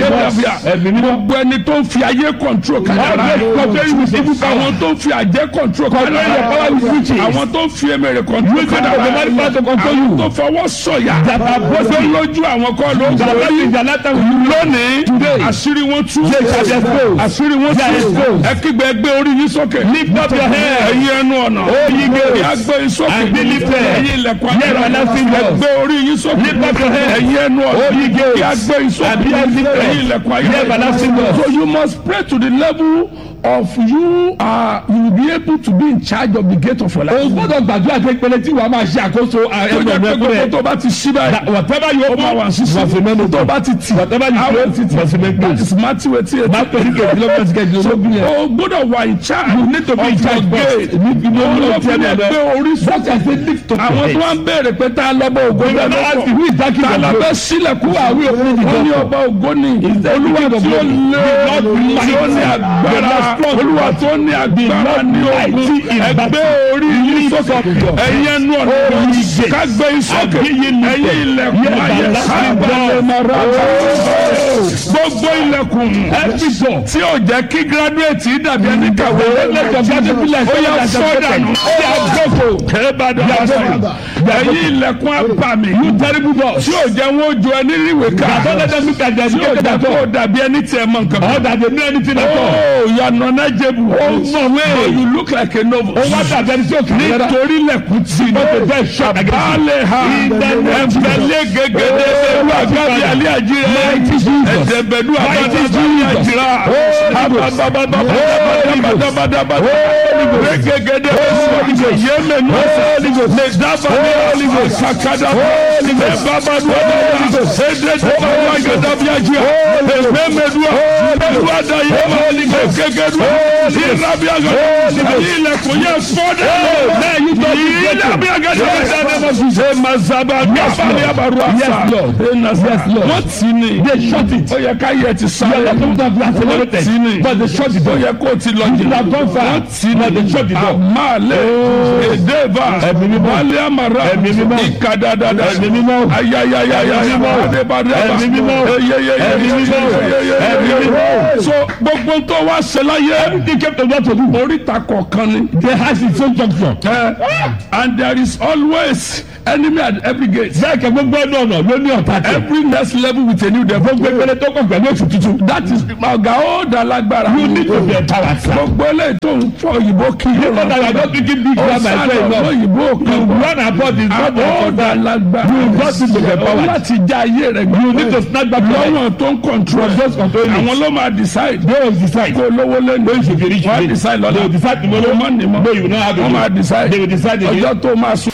Yédàbíà. Ẹ̀mí mímọ́. gbogbo ẹni tó ń fi ayé control kádàrá All those controlling with evil power. àwọn tó ń fi àjẹ́ control Controlling your power with witches. àwọn tó ń fi emèrè control Using the kádàrá demonic power to control àwọn you. tó fọwọ́ sọ̀yà That are both tó lójú àwọn kọ́ ló ń That borí is the latter will lónìí Today. àṣírí wọn tú They shall be exposed. àṣírí wọn They are tú exposed. ẹ kígbe ẹgbẹ́ orí yín sókè Lift up your head. ẹ̀yin ẹnu ọ̀nà Oh, ye gates. ìyá gbé yín sókè And be lifted. ẹ̀yin ilẹ̀kùn Ye everlasting doors. ẹgbẹ́ orí yín sókè Lift up your head. ẹ̀yin ẹnu ọ̀nà Oh, ye gates. ìyá gbé yín sókè And be lifted. ẹ̀yin ilẹ̀kùn Ye everlasting doors. so you must pray to the level of you are you will be able to be in charge of the gate of your life. o gbọ́dọ̀ gbàdúrà pé pẹlẹ tí wàá máa ṣe àkóso tó ẹnu jẹ́ ọ̀nà pé ẹ̀kọ́ gbogbo rẹ̀ tó bá ti ṣí báyìí whatever you ó máa wà open sísè must remain open tó bá ti tì whatever you àwọn close ti must remain that closed. is Matthew eighty eight. máa pẹ̀lú kẹ̀kẹ́ kẹ̀kẹ́ yẹn. o gbọ́dọ̀ wà in charge You need to be in of charge, your boss. gate. You need to be Òun ló able to fi tell lè them. gbé orí Such as they lift up àwọn tó your wá head. ń béèrè pé tá a lọ́bọ̀ ògo You bẹ́ẹ̀ never ask lọ́kọ̀ who is that king tá a of lọ glory. bẹ́ sílẹ̀kùn we open the ó ní door ọba ògo ni the olúwa king of tí ó glory. lé The Lord tí ó ní mighty. agbára The Lord strong. olúwa tó ní agbára Lord ní ogun mighty in ẹgbẹ́ battle. orí yìí Lift sókè up your head. ẹ̀yin ẹnu ọ̀nà Oh, ye gates. kágbé sókè And be ye lifted. ẹ̀yin ilẹ̀kùn Ye ayé everlasting sábàlẹ̀ doors. mara gbogbo ilẹ̀kùn every door. tí ò jẹ́ kí gírádùétì dàbí ẹni kàwé let your graduate be like ó yẹ someone that has fọ́dànù ẹ̀ẹ́dàdàn ẹ̀yin ilẹ̀kùn abàmì terrible doors. tí ò jẹ́ wọn ó jọ ẹni ríwèé ká Don't let them look at their tí ò educated jẹ́ at kó all. dàbí ẹni tí ẹ mọ nǹkan Or kan. that they know anything at all. Oh, you are non-knowledgeable. Oh, no way. But you look like a novice. Ó wá dàbí ẹni tí ó kì í rárá. nítorí lẹ̀kùn tí But the door is shut against you. Baálé ha ẹ̀fẹ̀lẹ́ gẹ́gẹ́dẹ́ ẹ̀rú àgbàbí alẹ́ àjírẹ́ Mighty Jesus. ẹ̀dẹ̀bẹ̀dú Mighty àgbàbí Jesus. àjírá ababababababababababababa gẹ́gẹ́dẹ́ yémẹ̀nú lè dábàá ní sàkádà ẹ̀bàbàdú àgbàbí ẹ̀dẹ̀dẹ̀ àgbàbí àjírá ẹ̀mẹ̀mẹ̀dú ẹ̀rú àdáyémà gẹ́gẹ́dú ìrábí àgbàbí ilẹ̀kùn yẹ fọ́dẹ̀ ìrábí àgbàbí ṣe mazaba gábàlì àbàrù àṣà Yes, Lord. Yes, Lord. wọ́n tì ní They shut it. ó yẹ ká yẹ ti You sáré are supposed to have wọ́n accelerated. tì ní But they shut the ó door. yẹ kó o ti lọ You have gone far. wọ́n tì ní But they shut the door. àmàlẹ́ èdèbà Ẹ̀mí mímọ́. wálé àmàrà Ẹ̀mí mímọ́. ìkàdàdàdà Ẹ̀mí mímọ́. ayayayaya Ẹ̀mí mímọ́. adébàdàbà Ẹ̀mí mímọ́. Ẹ̀mí mímọ́. Ẹ̀mí mímọ́. so gbogbo tó wá ṣe láyé Everything came to God to do. oríta kọ̀ọ̀kan ni. They has its own junction. Uh, and there is always enemy at every gate. Bẹ́ẹ̀ kẹ́ gbogbo ẹnu ọ̀nà ló ní ọ̀tá tẹ̀. Every next level with a new devil. Gbogbo ìpele tó kàn pẹ̀lú èsì tuntun. That is ọ̀gá ó dá lágbára. You need to be empowered, sir. Gbogbo eléyìí tó ń fọ òyìnbó kí You know that you are not speaking big Ó grammar sá as well lọ enough. òyìnbó You kan. run about the God Ó of dá God. lágbára. You got to be empowered. Láti já ayé rẹ̀ gbé. You need to snap back your life. Lọ́wọ́n tó ń control. From those controlling it. Àwọn ló máa decide. They will decide. Kó lówó lẹ́nu. When you should be rich Wọ́n á today. decide lọ́la. They will decide tomorrow. Wọ́n ní mọ́. No, you will not have Wọ́n máa it. decide. They will decide again. Ọjọ́ tó máa sùn.